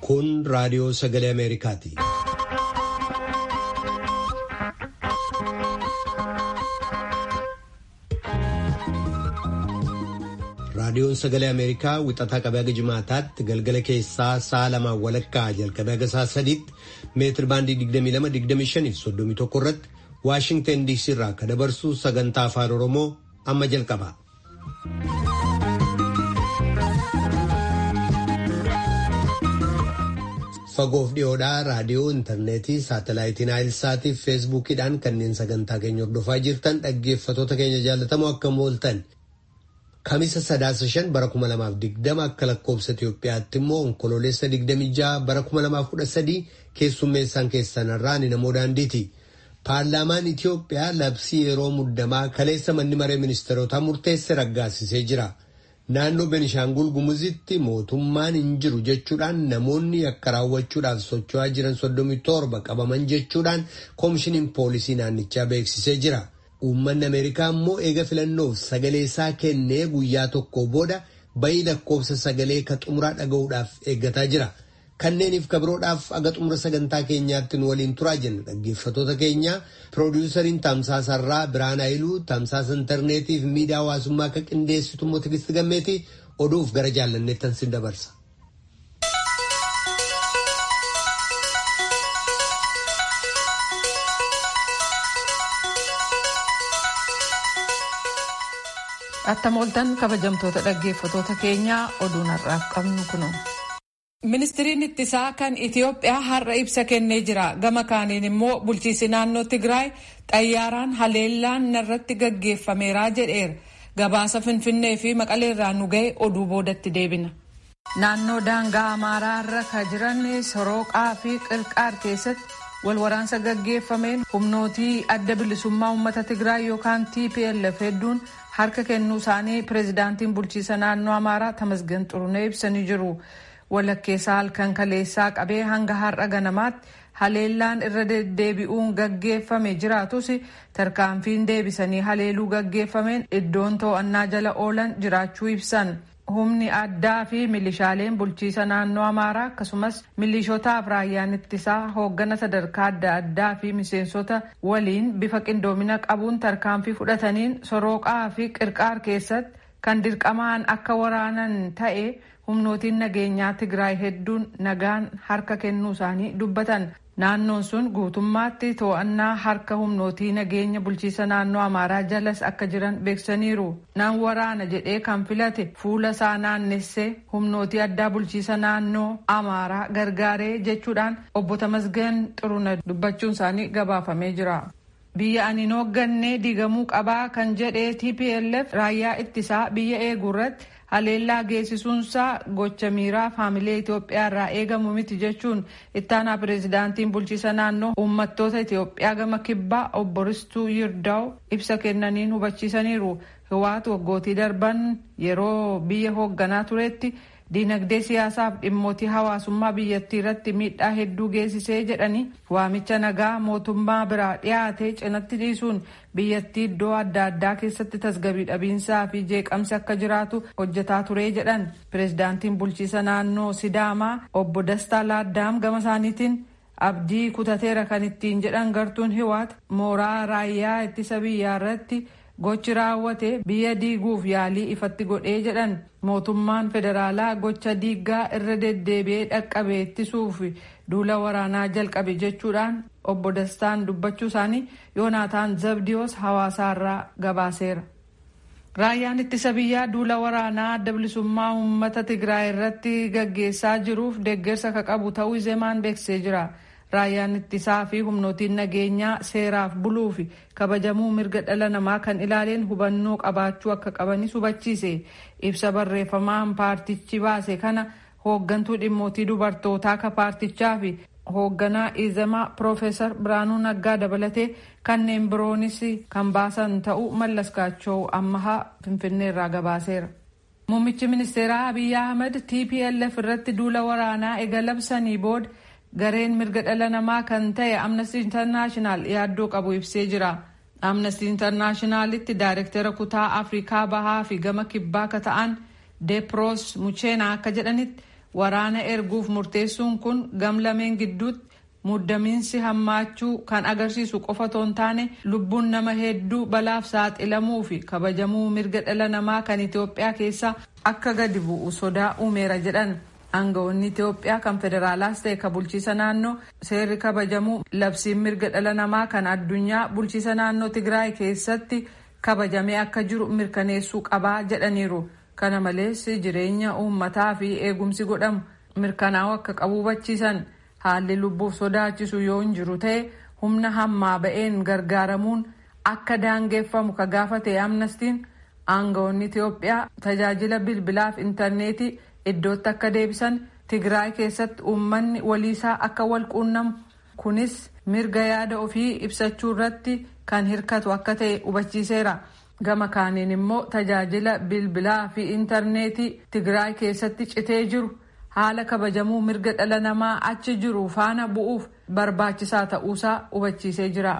Kun raadiyoo sagalee Ameerikaati. Raadiyoon sagalee Ameerikaa wixataa qabee haga jimaataatti galgala keessaa sa'a lamaan walakkaa jalqabee haga sa'a sadiitti meetir baandii 22-25 irratti Waashingtan DC irraa akka dabarsu sagantaa afaan Oromoo amma jalqaba. Fagoof dhiyoodhaa raadiyoo intarneetii saatalaayitiin naayilsaatii fi feesbuukiidhaan kanneen sagantaa keenya hordofaa jirtan dhaggeeffatoota keenya jaallatamoo akkam ooltan. Kamisa sadaasa shan bara kuma lamaaf digdama akka lakkoobsa Itoophiyaatti immoo onkoloolessa digdami jaha bara kuma lamaaf kudha sadii keessummeessaan keessanarraa ni namoo daandiiti. Paarlaamaan Itoophiyaa labsii yeroo muddamaa kaleessa manni maree ministeerotaa murteesse raggaasisee jira. Naannoo Benishaangul Gumuzitti mootummaan hin jiru jechuudhaan namoonni akka raawwachuudhaaf socho'aa jiran soddomii torba qabaman jechuudhaan koomishiniin poolisii naannichaa beeksisee jira. Uummanni Ameerikaa immoo eega filannoof sagalee isaa kennee guyyaa tokko booda bayii lakkoofsa sagalee ka xumuraa dhaga'uudhaaf eeggataa jira. Kanneeniif kabiroodhaaf aga xumura sagantaa keenyaatti nu waliin turaa jenna dhaggeeffatoota keenya piroodiwusariin tamsaasarraa Biraan Hayiluu tamsaasa intarneetii fi miidiyaa hawaasummaa akka qindeessitu immoo Tigisti Gammeetii oduuf gara jaallanneettan sin dabarsa. Attam ooltan kabajamtoota dhaggeeffatoota keenyaa oduun har'aaf qabnu kunuun. Ministiriin ittisaa kan Itiyoophiyaa har'a ibsa kennee jira. Gama kaaniin immoo bulchiisi naannoo Tigraay xayyaaraan haleellaan narratti gaggeeffameera jedheera. Gabaasa Finfinnee fi Maqaleerraa nu ga'e oduu boodatti deebina. Naannoo daangaa Amaaraa irra kan jiran Sorooqaa fi Qirqaar keessatti wal waraansa gaggeeffameen humnootii adda bilisummaa uummata Tigraay yookaan TPLF hedduun harka kennuu isaanii pireezidaantiin bulchiisa naannoo Amaaraa Tamasgan Xurunee ibsanii jiru. walakkeessaa halkan kaleessaa qabee hanga har'a ganamaatti haleellaan irra deddeebi'uun gaggeeffame jiraatus tarkaanfiin deebisanii haleeluu gaggeeffameen iddoon to'annaa jala oolan jiraachuu ibsan. Humni addaa fi milishaaleen bulchiisa naannoo Amaaraa akkasumas milishootaaf raayyaan ittisaa hooggana sadarkaa adda addaa fi miseensota waliin bifa qindoomina qabuun tarkaanfii fudhataniin sorooqaa fi qirqaar keessatti kan dirqamaan akka waraanan ta'e humnootiin nageenyaa Tigraay hedduun nagaan harka kennuu isaanii dubbatan. Naannoon sun guutummaatti to'annaa harka humnootii nageenya bulchiisa naannoo Amaaraa jalas akka jiran beeksisaniiru. Nan waraana jedhee kan filate fuula isaa naannessee humnootii addaa bulchiisa naannoo Amaaraa gargaaree jechuudhaan obbo Tamasgan Xuruna dubbachuun isaanii gabaafamee jira. Biyya ani hooggannee diigamuu qabaa kan jedhee TPLF raayyaa ittisaa biyya eeguu irratti haleellaa geessisuunsaa gocha miiraa faamilee Itoophiyaa irraa eegamu miti jechuun ittaanaa pireezidaantiin bulchiisa naannoo uummattoota Itoophiyaa gama kibbaa obbo Ristuu Yirdaa'u ibsa kennaniin hubachiisaniiru. Hiwaatu waggootii darban yeroo biyya hoogganaa turetti diinagdee siyaasaaf dhimmootii hawaasummaa biyyattii irratti miidhaa hedduu geessisee jedhanii waamicha nagaa mootummaa biraa dhiyaate cinatti dhiisuun biyyattii iddoo adda addaa keessatti tasgabii dhabiinsaa fi jeeqamsi akka jiraatu hojjetaa ture jedhan pireezidaantiin bulchiisa naannoo sidaamaa obbo Dastaa Laaddaam gama isaaniitiin abdii kutateera kan ittiin jedhan gartuun hiwaat mooraa raayyaa ittisa biyyaa irratti gochi raawwate biyya diiguuf yaalii ifatti godhee jedhan mootummaan federaalaa gocha diiggaa irra deddeebi'ee dhaqqabe ittisuuf duula waraanaa jalqabe jechuudhaan obbo Dastaan dubbachuu isaanii Yoonaataan Zabdiyoos hawaasaarraa gabaaseera. Raayyaan ittisa biyyaa duula waraanaa adda bilisummaa uummata Tigraay irratti gaggeessaa jiruuf deeggarsa ka qabu ta'uu Izemaan beeksisee jira. Raayyaan ittisaa fi humnootiin nageenyaa seeraaf buluu fi kabajamuu mirga dhala namaa kan ilaaleen hubannoo qabaachuu akka qabanis hubachiise. Ibsa barreeffamaan paartichi baase kana hooggantuu dhimmootii dubartootaa ka paartichaa fi hoogganaa izamaa Piroofeesar Biraanuu Naggaa dabalatee kanneen biroonis kan baasan ta'uu Mallas Gaachoo ammahaa Finfinneerraa gabaaseera. Muummichi ministeeraa Abiyyi Ahmed TPLF irratti duula waraanaa ega labsanii booda gareen mirga dhala namaa kan ta'e amnesty internaashinaal yaaddoo qabu ibsee jira. amnesty internaashinaalitti daayirektara kutaa afrikaa bahaa fi gama kibbaa ka ta'an deepros mucheenaa akka jedhanitti waraana erguuf murteessuun kun gamlameen gidduutti muddamiinsi hammaachuu kan agarsiisu qofa otoo hin taane lubbuun nama hedduu balaaf saaxilamuu fi kabajamuu mirga dhala namaa kan Itoophiyaa keessa akka gadi bu'u sodaa uumeera jedhan. Aangawoonni Itoophiyaa kan federaalaas ta'e kan bulchiisa naannoo seerri kabajamuu labsiin mirga dhala namaa kan addunyaa bulchiisa naannoo Tigraay keessatti kabajamee akka jiru mirkaneessuu qabaa jedhaniiru. Kana malees jireenya uummataa fi eegumsi godhamu mirkanaa'uu akka qabu hubachiisan. haalli lubbuuf sodaachisu yoo hin jiru ta'e humna hammaa ba'een gargaaramuun akka daangeffamu ka gaafate amnestiin aangawoonni Itoophiyaa tajaajila bilbilaaf intarneetii iddootti akka deebisan Tigraay keessatti uummanni waliisaa akka wal quunnamu kunis mirga yaada ofii ibsachuu irratti kan hirkatu akka ta'e hubachiiseera. Gama kaaniin immoo tajaajila bilbilaa fi intarneetii Tigraay keessatti citee jiru. haala kabajamuu mirga dhala namaa achi jiru faana bu'uuf barbaachisaa ta'uusaa hubachiisee jira.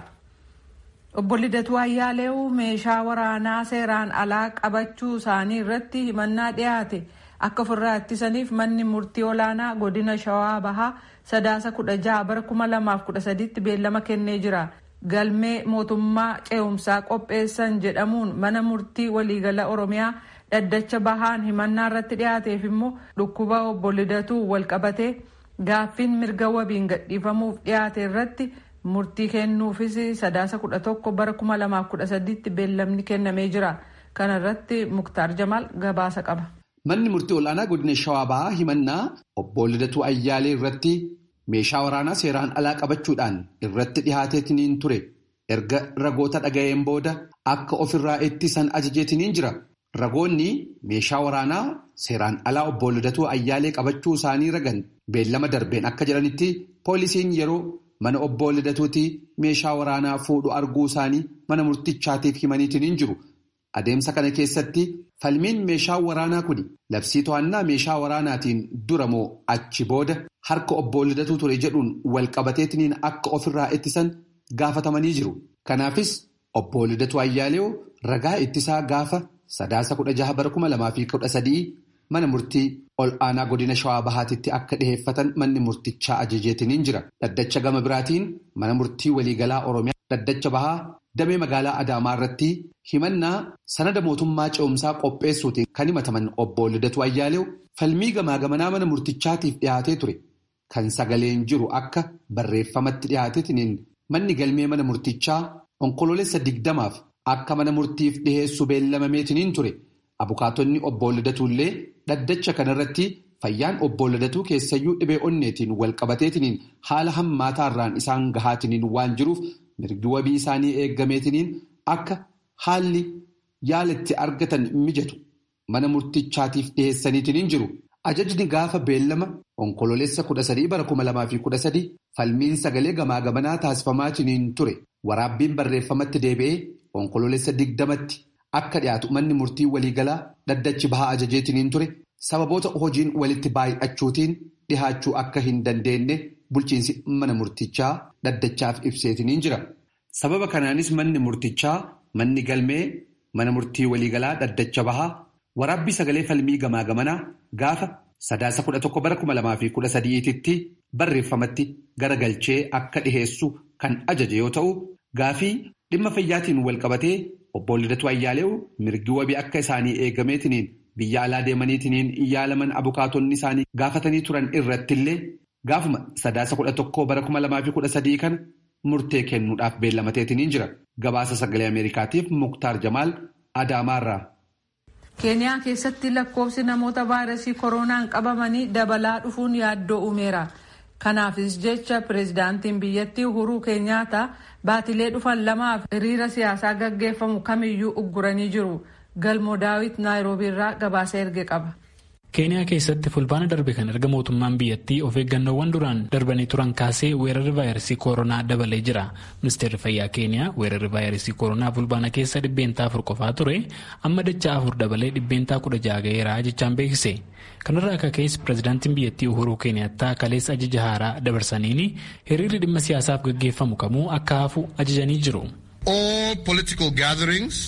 Obbo Lidatuu Ayyaaleewu meeshaa waraanaa seeraan alaa qabachuu isaanii irratti himannaa dhiyaate akka ofirraa ittisaniif manni murtii olaanaa godina Shawaa Bahaa sadaasa kudha jaha bara kuma lamaaf kudha sadiitti beellama kennee jira. Galmee mootummaa ce'umsaa qopheessan jedhamuun mana murtii waliigala Oromiyaa dhaddacha bahaan himannaa irratti dhiyaateef immoo dhukkuba obbo Lidatuu walqabatee gaaffiin mirga wabiin gadhiifamuuf dhiyaate irratti murtii kennuufis sadaasa kudha tokko bara kuma lamaaf kudha sadiitti beellamni kennamee jira. Kana irratti Muktaar Jamaal gabaasa qaba. Manni murtii olaanaa godina Shawaa Bahaa himannaa obbo Lidatuu Ayyaalee irratti meeshaa waraanaa seeraan alaa qabachuudhaan irratti dhihaateetiniin ture. Erga ragoota dhaga'een booda akka ofirraa ittisan ajajeetiniin jira. Ragoonni meeshaa waraanaa seeraan alaa obbo Lidatuu Ayyaalee qabachuu isaanii ragan beellama darbeen akka jedhanitti poolisiin yeroo mana obbo Lidatuutii meeshaa waraanaa fuudhu arguu isaanii mana murtichaatiif himaniitiin jiru. Adeemsa kana keessatti falmiin meeshaa waraanaa kun labsii to'annaa meeshaa waraanaatiin dura moo achi booda harka obbo Lidatuu ture jedhuun walqabateetiniin akka ofirraa ittisan gaafatamanii jiru. Kanaafis obbo Lidatuu Ayyaalee ragaa ittisaa gaafa. Sadaasa kudha jaha bara kuma lamaa fi kudha sadii mana murtii ol aanaa godina shawaa bahaatitti akka dhiheeffatan manni murtichaa ajajeetiniin jira. Dhaddacha gama biraatiin mana murtii waliigalaa Oromiyaa dhaddacha bahaa damee magaalaa Adaamaa irratti himannaa sanada mootummaa ce'umsaa qopheessuutiin kan himataman obbo Lidatuu Ayyaalee falmii gamaa gamanaa mana murtichaatiif dhiyaatee ture. Kan sagaleen jiru akka barreeffamatti dhiyaateetiniin manni galmee mana murtichaa onkoloolessa digdamaaf. Akka mana murtiif dhiheessu beellamameetiniin ture abukaatonni obbo Lidatuullee dhaddacha kanarratti fayyaan obbo Lidatuu keessayyuu dhibee onneetiin walqabateetiniin haala hammaataarraan isaan gahaatiniin waan jiruuf mirgi wabii isaanii eeggameetiniin akka haalli yaalatti argatan mijatu mana murtichaatiif dhiheessaniitiniin jiru. Ajajni gaafa beellama onkoloolessa kudha sadii bara kuma lamaa fi kudha sadii falmiin sagalee gamaa gamanaa taasifamaatiniin ture waraabbiin barreeffamatti deebi'ee. Onkoloolessa digdamatti akka dhiyaatu manni murtii waliigalaa dhaddachi bahaa ajajeetiniin ture sababoota hojiin walitti baay'achuutiin dhihaachuu akka hin dandeenye bulchiinsi mana murtichaa dhaddachaaf ibseetiniin jira. Sababa kanaanis manni murtichaa manni galmee mana murtii waliigalaa dhaddacha bahaa waraabbii sagalee falmii gamaa gamanaa gaafa sadaasa kudha tokko bara kuma lamaa fi kudha sadiititti barreeffamatti garagalchee akka dhiheessu kan ajaje yoo ta'u gaafii. Dhimma fayyaatiin walqabatee obbo Lidatuu Ayyaalee mirgi wabii akka isaanii eegameetiniin biyya alaa deemaniitiniin yaalaman abukaatonni isaanii gaafatanii turan irrattillee gaafuma sadaasa kudha tokkoo bara kuma lamaa fi kudha sadii kana murtee kennuudhaaf beellamateetiniin jira. Gabaasa sagalee Ameerikaatiif Muktaar Jamaal Adaamaarraa. Keeniyaa keessatti lakkoofsi namoota vaayirasii koronaan qabamanii dabalaa dhufuun yaaddoo uumeera. Kanaafis jecha pireezidaantiin biyyattii Uhuruu Keenyaataa baatilee dhufan lamaaf hiriira siyaasaa gaggeeffamu kamiyyuu ugguranii jiru. Galmoo Daawit Naayiroobii irraa gabaasa erge qaba. keeniyaa keessatti fulbaana darbe kan erga mootummaan biyyattii of eeggannoowwan duraan darbanii turan kaasee weerarri vaayirasii koronaa dabalee jira ministeerri fayyaa keeniyaa weerarri vaayirasii koronaa fulbaana keessa dhibbeentaa afur qofaa ture amma dachaa afur dabalee dhibbeentaa kudha jaha ga'eeraa jechaan beeksise kanarraa akka keessa pireezidaantiin biyyattii uhuruu keeniyaattaa kaleessa ajaja haaraa dabarsaniini hiriirri dhimma siyaasaaf gaggeeffamu kamuu akka hafu ajajanii jiru. All political gatherings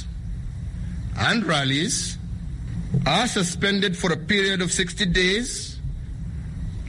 and rallies are suspended for a period of 60 days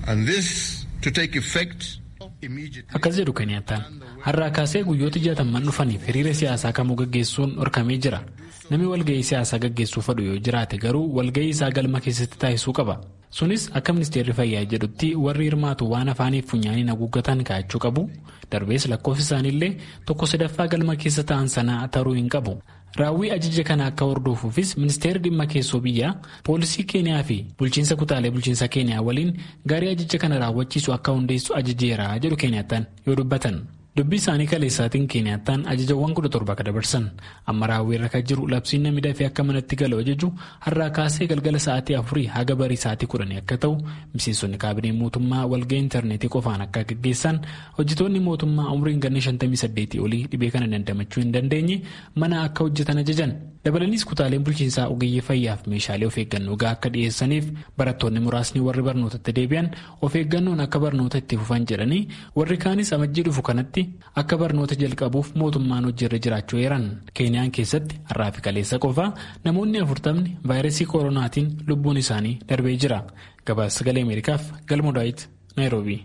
and this to take effect Akkas jedhu Keniyattaan har'aa kaasee guyyoota jaataman dhufaniif hiriira siyaasaa kamuu gaggeessuun dhorkamee jira. Namni walga'ii siyaasaa gaggeessuu fedhu yoo jiraate garuu walga'ii isaa galma keessatti taasisuu qaba. Sunis akka ministeerri fayyaa jedhutti warri hirmaatu waan afaaniif funyaaniin haguuggatan kaa'achuu qabu. Darbees lakkoofsi isaaniillee tokko sadaffaa galma keessa ta'an sanaa taruu hin qabu. Raawwii ajaja kana akka hordofuufis ministeerri dhimma keessoo biyyaa poolisii keeniyaa fi bulchiinsa kutaalee bulchiinsa keeniyaa waliin gaarii ajaja kana raawwachiisu akka hundeessu ajajeera jedhu keeniyattaan yoo dubbatan. Dubbii isaanii kaleessaatiin keeniyattaan ajajawwan kudha torba akka dabarsan amma raawwii irra kan jiru labsiin namni dafee akka manatti galu ajaju har'aa kaasee galgala sa'aatii afurii haga barii sa'aatii kudhanii akka ta'u miseensonni kaabinee mootummaa walga'ii intarneetii qofaan akka gaggeessan hojjetoonni mootummaa umriin ganna 58 olii dhibee kana dandamachuu hin dandeenye mana akka hojjetan ajajan dabalaniis kutaaleen bulchiinsaa ogeeyyii fayyaaf meeshaalee of eeggannoo gahaa akka dhiyeessaniif barattoonni muraasni warri barnootatti deebi'an of eeggannoon akka barnoota itti fufan jedhanii warri kaanis amajjii dhufu kanatti akka barnoota jalqabuuf mootummaan hojiirra jiraachuu eeran keeniyaan keessatti har'aa fi kaleessa qofaa namoonni afurtamni vaayirasii koronaatiin lubbuun isaanii darbee jira gabaasa sagalee ameerikaaf galmoo daawit naayiroobii.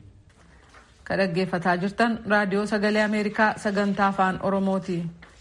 ka dhaggeeffataa jirtan raadiyoo sagalee ameerikaa sagantaa afaan oromooti.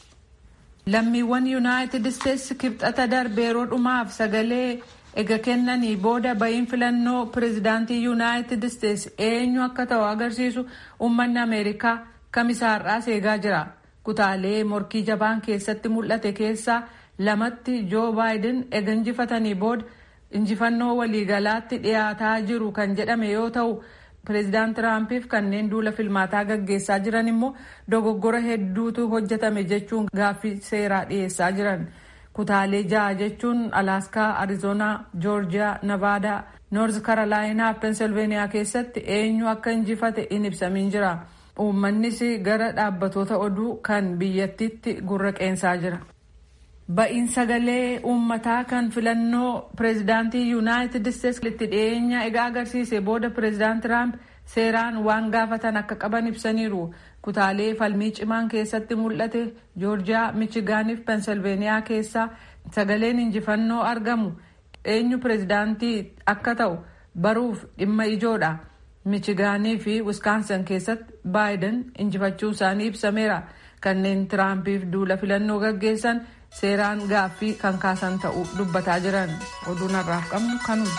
lammiiwwan yuunaayitid isteetsi kibxata darbe yeroo dhumaaf sagalee ega kennanii booda ba'iin filannoo pireezidaantii yuunaayitid isteetsi eenyu akka ta'u agarsiisu uummanni ameerikaa kamisaarraa seegaa jira kutaalee morkii jabaan keessatti mul'ate keessaa lamatti joo baayiden ega injifatanii booda injifannoo waliigalaatti dhiyaataa jiru kan jedhame yoo ta'u pireezidaant tiraampiif kanneen duula filmaataa gaggeessaa jiran immoo dogoggora hedduutu hojjetame jechuun gaaffii seeraa dhiyeessaa jiran kutaalee ja'a jechuun alaaskaa arizoonaa joorjiyaa navaadaa noorz karolaayinaa pensilveeniyaa keessatti eenyu akka injifate in ibsamiin jira uummannis gara dhaabbatoota oduu kan biyyattiitti gurra qeensaa jira. ba'iin sagalee uummataa kan filannoo pireezidaantii yuunaayitid isteetsi itti dhiyeenya egaa agarsiise booda pireezidaant tiraamp seeraan waan gaafatan akka qaban ibsaniiru kutaalee falmii cimaan keessatti mul'ate joorjiyaa michigaaniif pensilveeniyaa keessaa sagaleen injifannoo argamu eenyu pireezidaantii akka ta'u baruuf dhimma ijoodha michigaanii fi wiskaansan keessatti baayiden injifachuu isaanii ibsameera kanneen tiraampiif duula filannoo gaggeessan seeraan gaaffii kan kaasan ta'uu dubbataa jiran oduun har'aaf qabnu kanuma.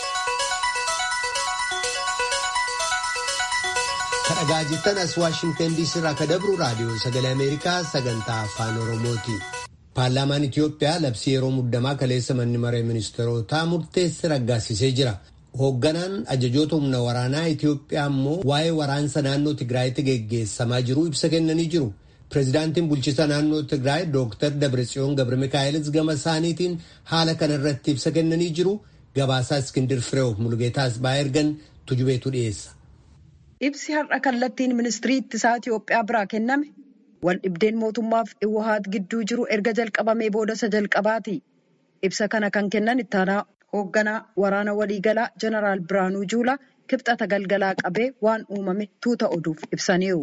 kadhagaa jirtan as waashingtan diisii irraa kadabru raadiyoo sagalee ameerikaa sagantaa afaan oromooti. paarlaamaan itiyoophiyaa labsii yeroo muddamaa kaleessa manni maree ministeerotaa murteesse raggaasisee jira. hoogganaan ajajoota humna waraanaa itiyoophiyaa immoo waa'ee waraansa naannoo tigraayitti geggeessamaa jiru ibsa kennanii jiru. Pireezidaantiin bulchiisa naannoo Tigraay Dr. Dabratsiyoon Gabra Mikaa'elis gama isaaniitiin haala kana irratti ibsa kennanii jiru. Gabaasaa Iskindir Fireew Mulgeetaas ba'aa ergan tujubeetu dhiyeessa. Ibsi har'a kallattiin ministirii ittisaa Itiyoophiyaa biraa kenname wal dhibdeen mootummaaf Iwahaat gidduu jiru erga jalqabamee booda isa jalqabaati. Ibsa kana kan kennan ittaanaa hoogganaa waraana waliigalaa Jeneraal Biraanuu Juulaa kibxata galgalaa qabee waan uumame tuuta oduuf ibsaniiru.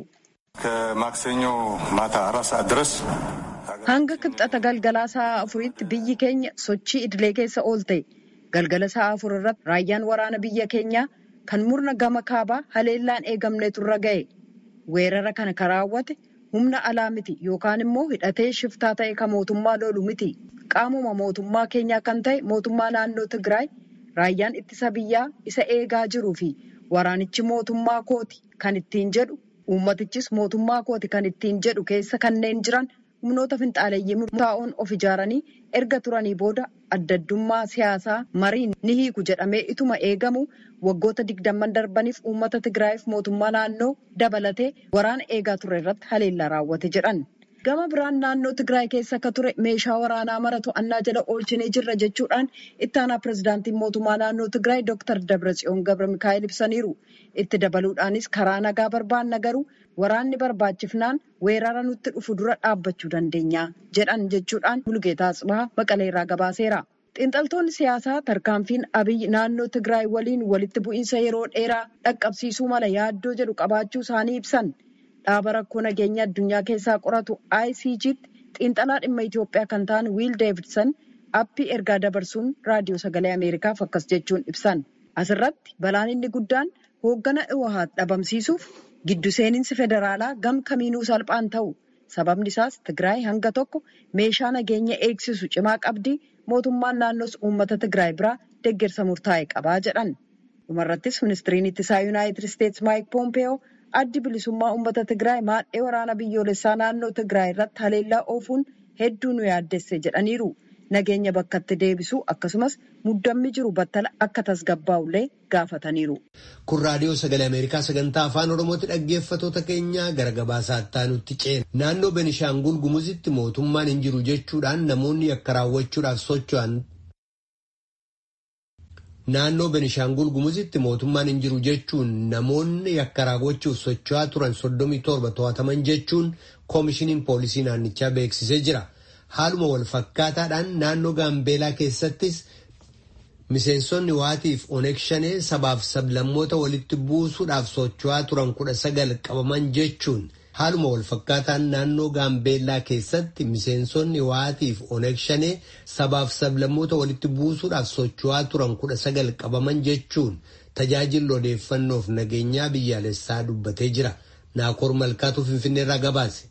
ከማክሰኞ ማታ አራት ሰዓት ድረስ hanga kibxata galgalaa sa'a afuriitti biyyi keenya sochii idilee keessa oolte galgala sa'a afur irratti raayyaan waraana biyya keenyaa kan murna gama kaabaa haleellaan eegamnetu irra ga'e weerara kana kan raawwate humna alaa miti yookaan immoo hidhatee shiftaa ta'e kan mootummaa lolu miti qaamuma mootummaa keenyaa kan ta'e mootummaa naannoo tigraay raayyaan ittisa biyyaa isa eegaa jiruu fi waraanichi mootummaa kooti kan ittiin jedhu uummatichis mootummaa kooti kan ittiin jedhu keessa kanneen jiran humnoota finxaaleeyyii murtaa'oon of ijaaranii erga turanii booda addaddummaa siyaasaa mariin ni hiiku jedhamee ituma eegamu waggoota digdamman darbaniif uummata tigraayiif mootummaa naannoo dabalatee waraana eegaa ture irratti haleellaa raawwate jedhan. gama biraan naannoo tigraay keessa akka ture meeshaa waraanaa mara to'annaa jala oolchinee jirra jechuudhaan ittaanaa pirezidaantiin mootummaa naannoo tigraay dooktar dabratsiyoon gabra mikaa'el ibsaniiru itti dabaluudhaanis karaa nagaa barbaanna garuu waraanni barbaachifnaan weerara nutti dhufu dura dhaabbachuu dandeenya jedhan jechuudhaan mulgeetaa tsibaha maqaleerraa gabaaseera. xiinxaltoonni siyaasaa tarkaanfiin abiyyi naannoo tigraay waliin walitti bu'iinsa yeroo dheeraa dhaqqabsiisuu mala yaaddoo jedhu qabaachuu isaanii ibsan. dhaaba rakkoo nageenya addunyaa keessaa qoratu ICG'tti xiinxalaa dhimma Itoophiyaa kan ta'an Wiil Deevidson appii ergaa dabarsuun raadiyoo sagalee Ameerikaaf akkas jechuun ibsan. Asirratti balaan inni guddaan hooggana Iwahaat dhabamsiisuuf giddu seeninsi federaalaa gam kamiinuu salphaan ta'u. Sababni isaas Tigraay hanga tokko meeshaa nageenya eegsisu cimaa qabdi mootummaan naannoos uummata Tigraay biraa deeggarsa murtaa'e qabaa jedhan. Dhumarrattis ministiriin ittisaa Yuunaayitid Isteetsi Maayik Poompeyoo addi bilisummaa uummata Tigraay maadhee waraana biyyoolessaa naannoo Tigraay irratti haleellaa oofuun hedduu nu yaaddesse jedhaniiru. Nageenya bakkatti deebisuu akkasumas muddammi jiru battala akka tasgabbaa'ullee gaafataniiru. Kun raadiyoo sagalee Ameerikaa sagantaa afaan Oromooti dhaggeeffatoota keenyaa gara gabaasaa itti ceena. Naannoo Benishaangul Gumuzitti mootummaan hin jiru jechuudhaan namoonni yakka raawwachuudhaaf socho'an. Naannoo Benishaangul Gumuzitti mootummaan hin jiru jechuun namoonni yakka raawwachuuf socho'aa turan soddomii torba to'ataman jechuun koomishiniin poolisii naannichaa beeksisee jira. Haaluma wal fakkaataadhaan naannoo Gaambeelaa keessattis miseensonni waatiif oneeg shanee sabaaf sablammoota walitti buusuudhaaf socho'aa turan kudha sagal qabaman jechuun haaluma wal fakkaataan naannoo Gaambeellaa keessatti miseensonni waatiif oneeg shanee sabaaf sablammoota walitti buusuudhaaf socho'aa turan kudha sagal qabaman jechuun tajaajilli odeeffannoof nageenyaa biyyaalessaa dubbatee jira. Naakoor Malkaatu Finfinneerraa gabaase.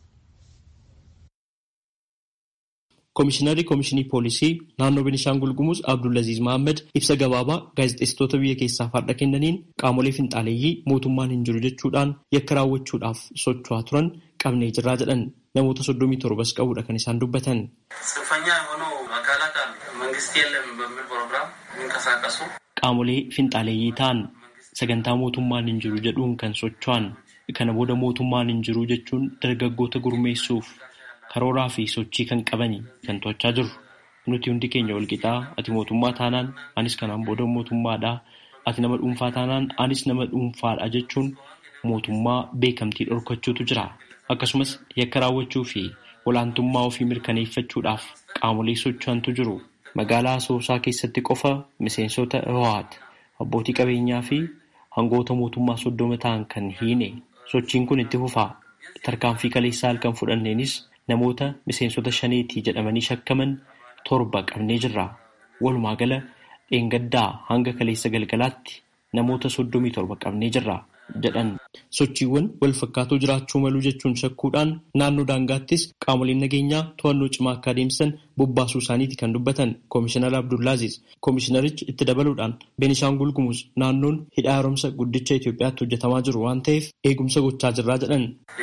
Koomishinarri Koomishinii Poolisii naannoo Benishaangul Gumuz Abdullaziz Mohaammed ibsa gabaabaa gaazexeessitoota biyya keessaaf har'a kennaniin qaamolee finxaaleeyyii mootummaan hin jiru jechuudhaan yakka raawwachuudhaaf socho'aa turan qabnee jirraa jedhan namoota soddomii torbas qabuudha kan isaan dubbatan. Qaamolee finxaaleeyyii ta'an sagantaa mootummaan hin jiru jedhuun kan socho'an kana booda mootummaan hin jiru jechuun dargaggoota gurmeessuuf. karooraa fi sochii kan qabanii kan to'achaa jiru. Nuti hundi keenya walqixaa ati mootummaa taanaan anis kanaan booda mootummaadhaa ati nama dhuunfaa taanaan anis nama dhuunfaadha jechuun mootummaa beekamtii dhorkachuutu jira. Akkasumas yakka raawwachuu fi olaantummaa ofii mirkaneeffachuudhaaf qaamolee socho'antu jiru. Magaalaa Asoosaa keessatti qofa miseensota Iwahaat abbootii qabeenyaa fi hangoota mootummaa soddoma ta'an kan hiine sochiin kun itti fufaa. Tarkaanfii kaleessaa halkan fudhanneenis namoota miseensota shaneetii jedhamanii shakkaman torba qabnee jirra. Walumaa gala dheengaddaa hanga kaleessa galgalaatti namoota soddomii torba qabnee jirra jedhan. Sochiiwwan wal fakkaatoo jiraachuu maluu jechuun shakkuudhaan naannoo daangaattis qaamoleen nageenyaa to'annoo cimaa akka adeemsisan bobbaasuu isaaniiti kan dubbatan Koomishinar Abdullaaziz. Koomishinarichi itti dabaluudhaan Beenishaangul Gumuz naannoon hidha haaromsa guddicha Itoophiyaatti hojjetamaa jiru waan ta'eef eegumsa gochaa jirraa jedhan.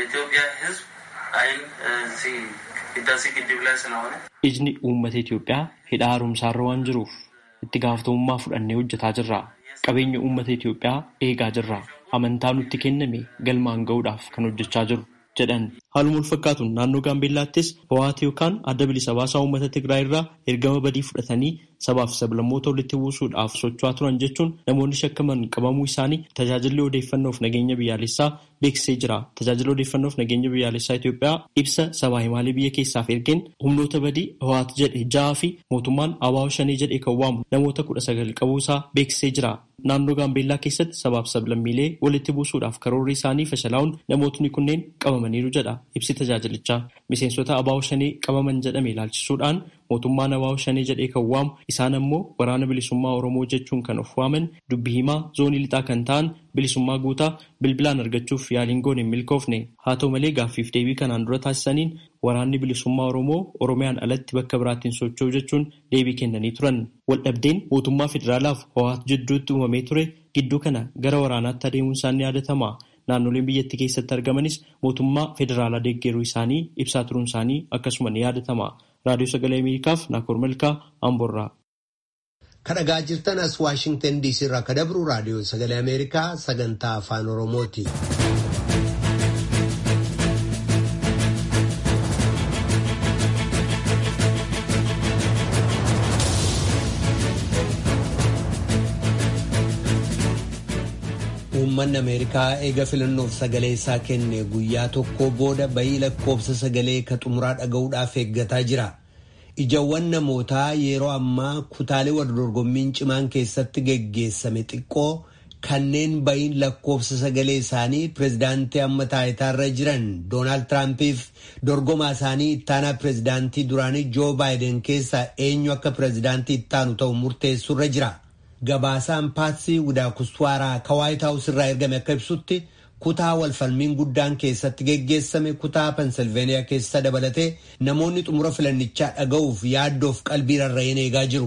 Ijni uummata Itoophiyaa hidha haaromsaarra waan jiruuf itti gaafatamummaa fudhannee hojjetaa jirra. Qabeenya uummata Itoophiyaa eegaa jirra. Amantaa nutti kenname galmaan ga'uudhaaf kan hojjechaa jiru jedhan. Haaluma wal fakkaatuun naannoo Gaambeellaattis Hawaati yookaan adda bilisa baasaa uummata Tigraay irraa ergama badii fudhatanii sabaaf sablammoota walitti buusuudhaaf socho'aa turan jechuun namoonni shakkaman qabamuu isaanii tajaajilli odeeffannoof nageenya biyyaalessaa beeksisee jira. Tajaajilli odeeffannoof nageenya biyyaalessaa Itoophiyaa ibsa sabaa himaalee biyya keessaaf ergeen humnoota badii Hawaati jedhe ja'aa fi mootummaan Abaawo Shanee jedhee kan waamu namoota kudha sagal qabuusaa beeksisee jira. Naannoo Gaambeellaa keessatti sabaaf sablammiilee walitti buusuudhaaf karoorri isaanii fashalaa'uun namootni kunneen qabamaniiru jedha ibsi tajaajilichaa. Miseensota Abaawo Shanee qabaman jedhame ilaalchisuudhaan mootummaan Abaawo Shanee jedhee kan waamu isaan ammoo waraana bilisummaa Oromoo jechuun kan of waaman dubbii himaa zoonii lixaa kan ta'an bilisummaa guutaa bilbilaan argachuuf yaaliin goone hin milkoofne. Haa ta'u malee gaaffiif deebii kanaan dura taasisaniin waraanni bilisummaa Oromoo Oromiyaan alatti bakka biraattiin socho'u jechuun deebii kennanii turan. Waldhabdeen mootummaa federaalaaf Hawaat jidduutti uumamee ture gidduu kana gara waraanaatti adeemuun isaa ni yaadatama. Naannoleen biyyattii keessatti argamanis mootummaa federaalaa deeggaruu isaanii ibsaa turuun isaanii akkasuma ni yaadatama. Raadiyoo Sagalee Ameerikaaf Naakoor Malkaa Amboorraa. Kadhagaa jirtan as Waashingtan DC irraa ka dabru raadiyoo Sagalee Ameerikaa sagantaa afaan Oromooti. Uummanni Ameerikaa eega filannoof sagalee isaa kenne guyyaa tokko booda bayii lakkoofsa sagalee ka xumuraa dhaga'uudhaaf eeggataa jira. Ijawwan namootaa yeroo ammaa kutaalee waldorgommiin cimaan keessatti geggeessame xiqqoo kanneen bayiin lakkoofsa sagalee isaanii pirezidaantii amma taayitaarra jiran Doonaald Tiraampiif dorgomaa isaanii ittaanaa pirezidaantii duraanii Joo Baayiden keessaa eenyu akka pirezidaantii ittaanu ta'u murteessurra jira. Gabaasaan paatsii Widaakuswaaraa ka Waayit Haawus irraa ergame akka ibsutti kutaa walfalmiin guddaan keessatti geggeessame kutaa Pensilveeniyaa keessa dabalatee namoonni xumura filannichaa dhaga'uuf yaaddoof qalbii rarra'een eegaa jiru.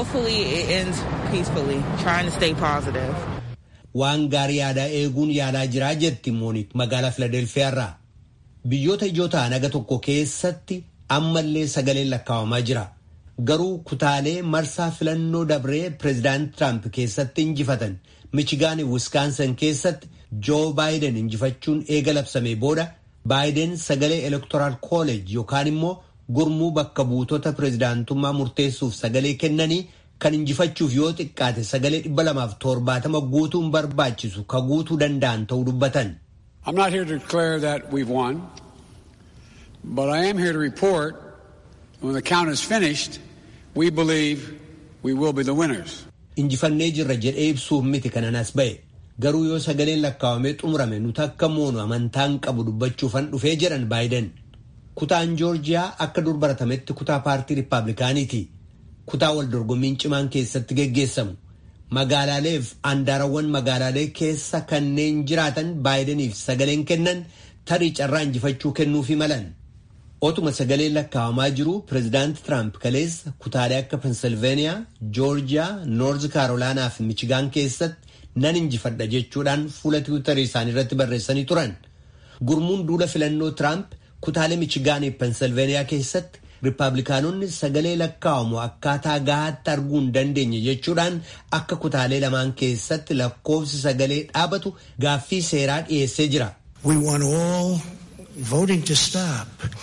Waan gaarii yaadaa eeguun yaalaa jiraa jetti Moonik magaalaa Filadelfiyaa irraa. Biyyoota ijoo ta'an aga tokko keessatti ammallee sagaleen lakkaa'amaa jira. Garuu kutaalee marsaa filannoo dabree pireezidaant Tiraamp keessatti injifatan Michigaan Wiskaansan keessatti Joo Baayiden injifachuun eega labsamee booda Baayiden sagalee elektoraal kooleej yookaan immoo gurmuu bakka buutota pireezidaantummaa murteessuuf sagalee kennanii kan injifachuuf yoo xiqqaate sagalee dhibba lamaaf torbaatama guutuun barbaachisu ka guutuu danda'an ta'uu dubbatan. I'm not here to declare that we've won, but I am here to report when the count is finished, we believe we will be the winners. Injifannee jirra jedhee ibsuuf miti kanan as ba'e. Garuu yoo sagaleen lakkaawamee xumurame nuti akka moonu amantaan qabu dubbachuufan dhufee jedhan baayiden. Kutaan Joorjiyaa akka dur baratametti kutaa paartii Rippaabilikaaniiti. Kutaa wal dorgommiin cimaan keessatti geggeessamu. Magaalaaleef andaarawwan magaalaalee keessa kanneen jiraatan baayidaniif sagaleen kennan tarii carraa injifachuu kennuufi malan. Otuma sagaleen lakkaa'amaa jiru pireezidaanti Tiraamp kaleessa kutaalee akka Pensilveeniyaa, Joorjiyaa, Noorz Kaarolaanaa fi Michigaan keessatti nan injifadha jechuudhaan fuula tiwiitarii isaanii irratti barreessanii turan. Gurmuun duula filannoo Tiraamp kutaalee Michigaanii fi Pensilveeniyaa keessatti Rippaabilikaanonni sagalee lakkaa'amu akkaataa gahaatti arguu hin dandeenye jechuudhaan akka kutaalee lamaan keessatti lakkoofsi sagalee dhaabatu gaaffii seeraa dhiyeessee jira. We want all voting to stop.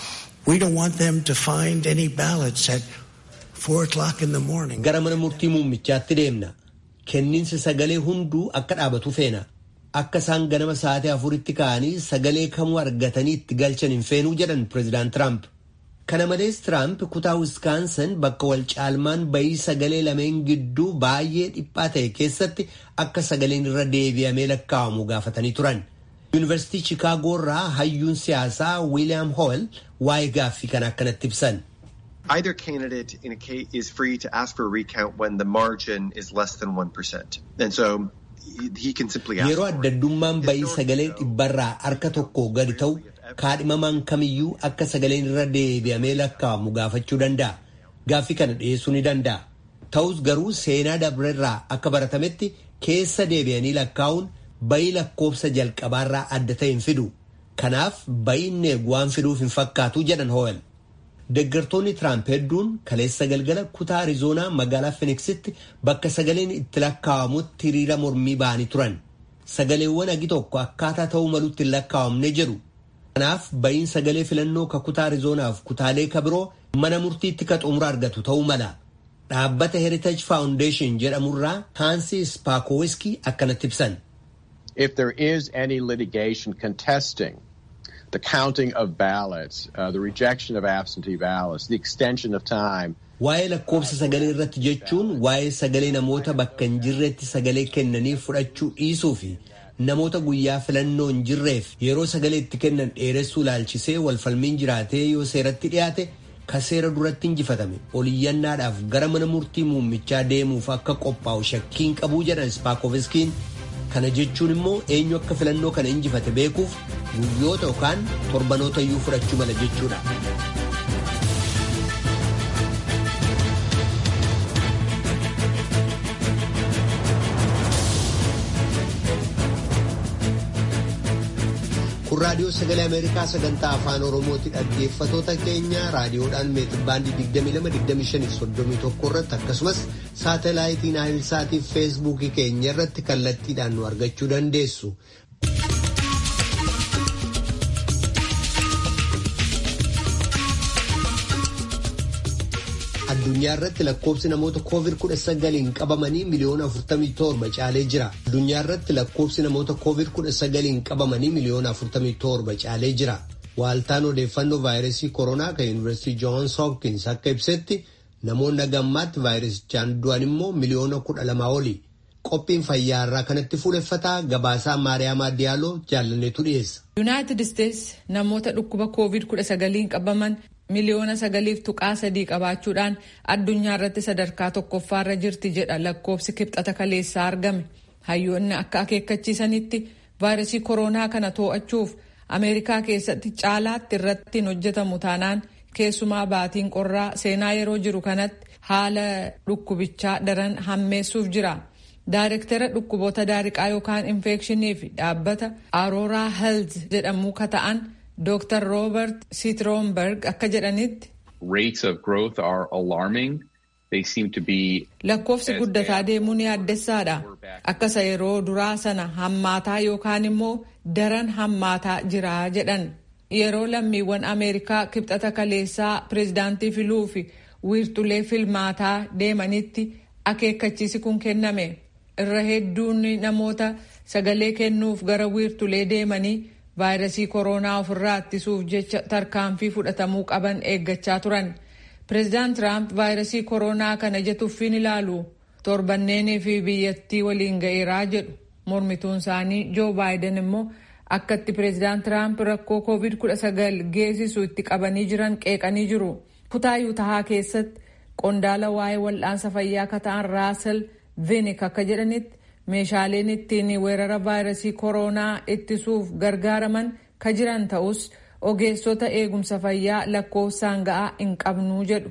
We don't want them to find any ballots at four o'clock in the morning. Gara mana murtii muummichaatti deemna. Kenniinsi sagalee hunduu akka dhaabatu feena. Akka isaan ganama sa'aatii afuritti ka'anii sagalee kamuu argatanii itti galchan hin feenuu jedhan pireezidaant Tiraamp. Kana malees Tiraamp kutaa Wiskaansan bakka wal caalmaan bayii sagalee lameen gidduu baay'ee dhiphaa ta'e keessatti akka sagaleen irra deebi'amee lakkaa'amu gaafatanii turan. Yuunivarsiitii Chicaagoo irraa hayyuun siyaasaa Wiiliyaam Hool waa'ee gaaffii kana akkanatti ibsan. Either candidate in a case is free to ask for a recount when the margin is less than 1%. And so he can simply ask Yeroo adda addummaan bayii sagalee dhibbarraa harka tokko gadi ta'u kaadhimamaan kamiyyuu akka sagaleen irra deebi'amee lakkaa'amu gaafachuu danda'a. Gaaffii kana dhiyeessuu ni danda'a. Ta'us garuu seenaa dabrerraa akka baratametti keessa deebi'anii lakkaa'uun bayii lakkoofsa jalqabaarraa adda ta'e hin fidu. Kanaaf bayiin eegu waan fiduuf hin fakkaatu jedhan Ho'el. Deeggartoonni Tiraamp hedduun kaleessa galgala kutaa Arizoonaa magaalaa Finiksitti bakka sagaleen itti lakkaa'amutti hiriira mormii ba'anii turan. Sagaleewwan agi tokko akkaataa ta'uu malutti hin lakkaa'amne jedhu. Kanaaf bayiin sagalee filannoo ka kutaa Arizoonaaf kutaalee ka biroo mana murtiitti ka xumura argatu ta'uu mala. Dhaabbata Heritage Foundation jedhamurraa Haansi Spaakowiski akkanatti ibsan. If there is any litigation contesting the counting of ballots, uh, the rejection of absentee ballots, the extension of time. Waa'ee lakkoofsa sagalee irratti jechuun waa'ee sagalee namoota bakka hin jirretti sagalee kennanii fudhachuu dhiisuu fi namoota guyyaa filannoo hin jirreef yeroo sagalee itti kennan dheeressuu laalchisee walfalmiin jiraatee yoo seeratti dhiyaate ka seera duratti injifatame oliyyannaadhaaf gara mana murtii muummichaa deemuuf akka qophaa'u shakkiin qabuu jedhan spaakoviskiin kana jechuun immoo eenyu akka filannoo kana injifate beekuuf guyyoota yookaan torbanoota iyyuu fudhachuu mala jechuudha. kun raadiyoo sagalee ameerikaa sagantaa afaan oromooti dhaggeeffatoota keenya raadiyoodhaan meetirbaandii 222531 irratti akkasumas saatalaayitiin naayilsaatii feesbuukii keenya irratti kallattiidhaan nu argachuu dandeessu. addunyaa irratti lakkoofsi namoota koovid 19 qabamanii miliyoona 47 caalee jira. addunyaa irratti lakkoofsi namoota koovid 19 qabamanii miliyoona 47 caalee jira. Waaltaan odeeffannoo vaayirasii koronaa kan yuunivarsiitii Joons Hopkins akka ibsetti namoonni gammaatti vaayirasichaan du'an immoo miliyoona 12 oli. qophiin fayyaarraa kanatti fuuleffataa gabaasaa maariyaamaa diyaaloo jaalanneetu dhiyeessa. yuunaayitid isteetsi namoota dhukkuba koovid kudha sagaliin qabaman miliyoona sagaliif tuqaa sadii qabaachuudhaan addunyaa irratti sadarkaa tokkoffaarra jirti jedha lakkoofsi kibxata kaleessaa argame hayyoonni akka akeekkachiisanitti vaayirasii kooroonaa kana to'achuuf ameerikaa keessatti caalaatti irratti hin hojjetamu taanaan keessumaa baatiin qorraa seenaa yeroo jiru kanatti haala dhukkubichaa daran hammeessuuf jira. Daayirektara dhukkuboota daariqaa yookaan infekshinii fi dhaabbata Arooraa Health jedhamu ka ta'an Dr. Robert Sitroomberg akka jedhanitti. Rates of growth are alarming. They seem to be. Lakkoofsi guddataa deemuun yaaddessaadha. Akkasa yeroo duraa sana hammaataa yookaan immoo daran hammaataa jira jedhan. Yeroo lammiiwwan Ameerikaa kibxata kaleessaa pireezidaantii filuu fi wiirtulee filmaataa deemanitti akeekkachiisi kun kenname. irra hedduun namoota sagalee kennuuf gara wiirtulee deemanii vaayirasii kooroonaa ofirraa ittisuuf jecha tarkaanfii fudhatamuu qaban eeggachaa turan. Pireezidaant Tiraamp vaayirasii kooroonaa kana ija tuffiin ilaalu torbanneenii fi biyyattii waliin ga'eeraa jedhu. Mormituun isaanii Joo Baayiden immoo akka itti pireezidaant Tiraamp rakkoo koovid kudha sagal geessisu itti qabanii jiran qeeqanii jiru. Kutaa Yuutahaa keessatti qondaala waa'ee wal'aansa fayyaa akka ta'an Raasel Vinik akka jedhanitti meeshaaleen ittiin weerara vaayirasii kooroonaa ittisuuf gargaaraman ka jiran ta'us ogeessota eegumsa fayyaa lakkoofsaan ga'aa hin qabnuu jedhu.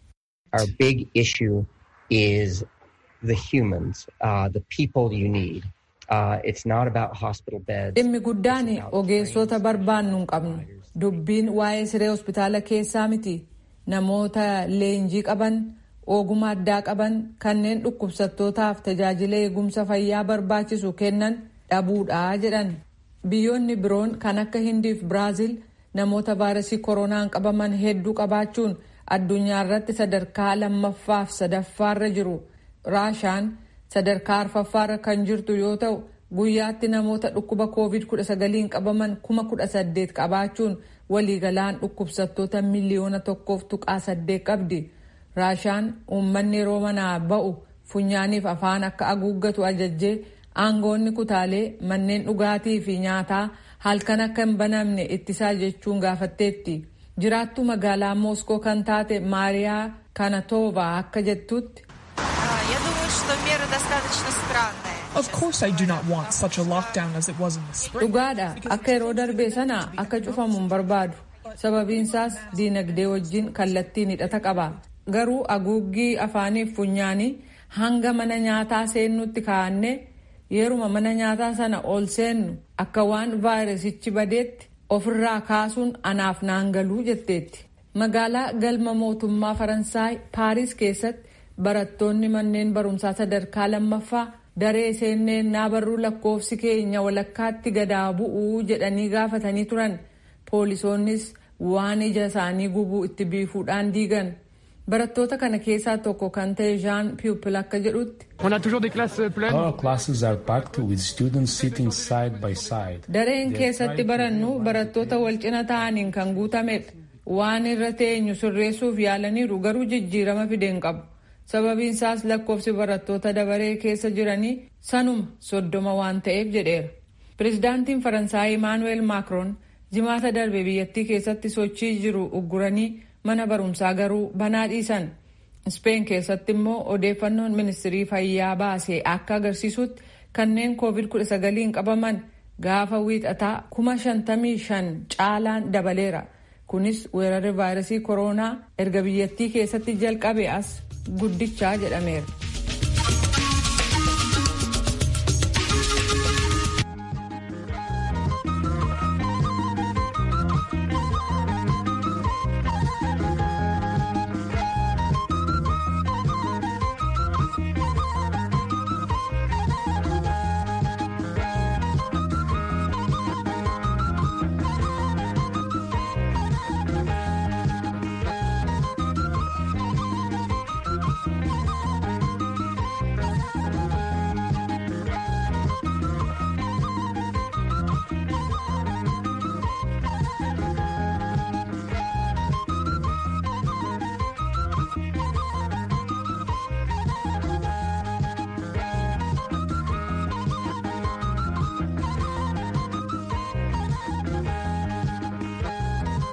Our big issue is the humans, uh, the people you need. Uh, it's not about hospital beds. Dhimmi guddaan ogeessota barbaannu hin qabnu. Dubbiin waa'ee siree hospitaala keessaa miti. Namoota leenjii qaban ogummaa addaa qaban kanneen dhukkubsattootaaf tajaajila eegumsa fayyaa barbaachisu kennan dhabuudha jedhan biyyoonni biroon kan akka hindiif biraazil namoota vaayirasii kooroonaan qabaman hedduu qabaachuun addunyaa irratti sadarkaa lammaffaaf sadaffaarra jiru raashaan sadarkaa arfaffaarra kan jirtu yoo ta'u guyyaatti namoota dhukkuba koovid kudha sagaliin qabaman kuma kudha saddeet qabaachuun waliigalaan dhukkubsattoota miliyoona tokkoof tuqaa saddeet qabdi. raashaan uummanni yeroo manaa ba'u funyaaniif afaan akka haguuggatu ajajjee aangoonni kutaalee manneen dhugaatii fi nyaataa halkan akka hin banamne ittisaa jechuun gaafatteetti jiraattuu magaalaa mooskoo kan taate maariyaa kanatoova akka jettutti. Of course I do not want such a lockdown as it was in the spring. Dhugaadha akka yeroo darbee sana akka cufamu hin barbaadu sababiinsaas diinagdee wajjin kallattiin hidhata qaba. garuu haguuggii afaaniif funyaanii hanga mana nyaataa seennutti kaa'anne yeruma mana nyaataa sana ol seennu akka waan vaayirasichi badeetti ofirraa kaasuun anaaf naan galuu jetteetti. Magaalaa galma mootummaa Faransaay Paariis keessatti barattoonni manneen barumsaa sadarkaa lammaffaa daree seenneen naa barruu lakkoofsi keenya walakkaatti gadaa bu'uu jedhanii gaafatanii turan. Poolisoonnis waan ija isaanii gubuu itti biifuudhaan diigan. barattoota kana keessaa tokko kan ta'e Jean Pupil akka jedhutti. Our classes are packed with students sitting side by side. Dareen keessatti barannu barattoota wal cina ta'aniin kan guutamedha. Waan irra teenyu sirreessuuf yaalaniiru garuu jijjiirama fideen qabu. Sababiin isaas lakkoofsi barattoota dabaree keessa jiranii sanuma soddoma waan ta'eef jedheera. Pireezidaantiin Faransaay Emmanuel Macron jimaata darbe biyyattii keessatti sochii jiru ugguranii mana barumsaa garuu banaa dhiisan Speen keessatti immoo odeeffannoon ministirii fayyaa baasee akka agarsiisutti kanneen koovid 19 qabaman gaafa wiixataa kuma shantamii shan caalaan dabaleera. Kunis weerarri vaayirasii kooroonaa erga biyyattii keessatti jalqabe as guddichaa jedhameera.